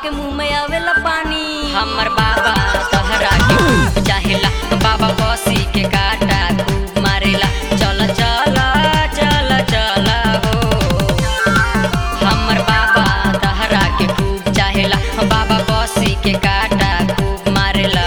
के मुंह में आवेला पानी हमर बाबा तहरा के खूब चाहेला बाबा बसी के काटा खूब मारेला चल चल चल चल हो हमर बाबा तहरा के खूब चाहेला बाबा बसी के काटा खूब मारेला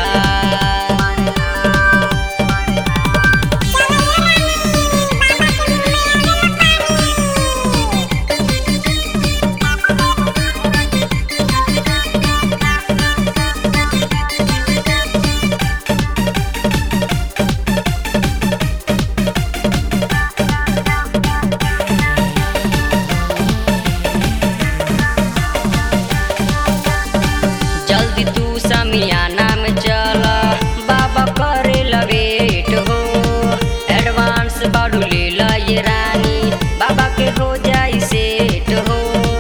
जल्दी तू समियाना में चल बाबा करे लवेट हो एडवांस बाड़ू ले ला ये रानी बाबा के हो जाई सेट हो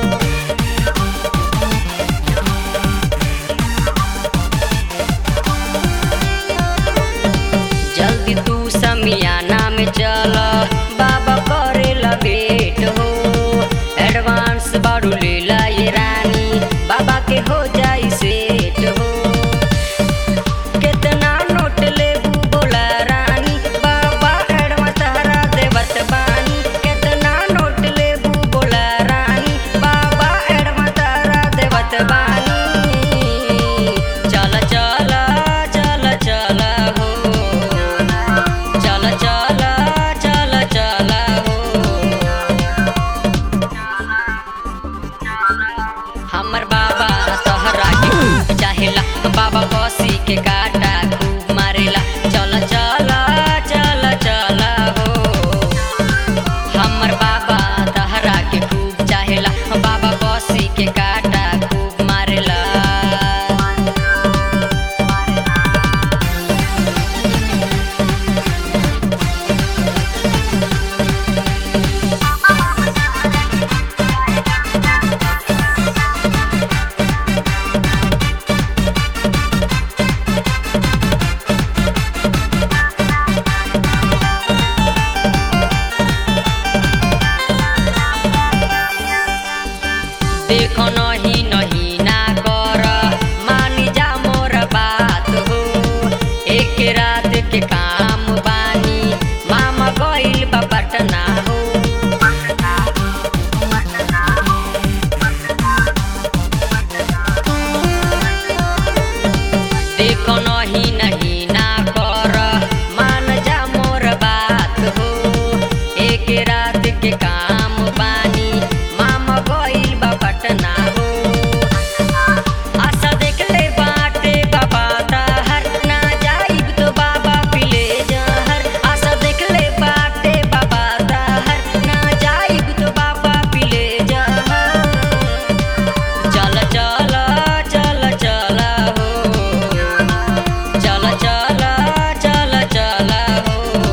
जल्दी तू समियाना में चल बाबा करे लवेट हो एडवांस बाड़ू ले ला ये रानी बाबा के हो जाई सेट हो कितना नोट लेबू बोला रानी बाबा एडवा तहरा देवत बानी कितना नोट लेबू बोला रानी बाबा एडवा तहरा देवत बानी चल चल चल चल हो चल चल चल चल हो हमर बाबा तोहरा के खूब चाहेला बाबा बसी के काटा खूब मारेला चल चल चल चल हो हमर बाबा तोहरा के खूब चाहेला बाबा बसी के काटा खूब मारेला देखो नहीं नहीं ना कर मानी जा मोर बात हो एक रात के काम बानी मामा गइल बा पटना हो देखो नहीं नहीं ना कर मान जा मोर बात हो एक रात के काम बानी मामा गइल बा पटना हो आशा देख ले बाटे बाबा ताहर ना जाइब तो बाबा पिले जहर आशा देख ले बाटे बाबा ताहर ना जाइब तो बाबा पिले जहर चल चल चल चल हो चल चल चल चल हो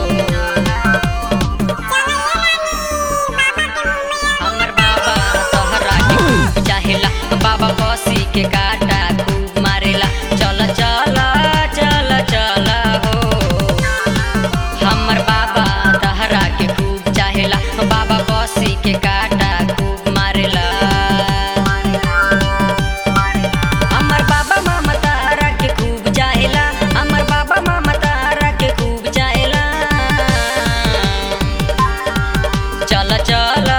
हमर बाबा तोहरा के खूब चाहेला बाबा बसी के काटा खूब मारेला चल चल चल चल हो हमर बाबा तोहरा के खूब चाहेला बाबा बसी के काटा खूब मारेला हमर बाबा मामा तारा के खूब चाहेला हमर बाबा मामा तारा के खूब चाहेला चल चल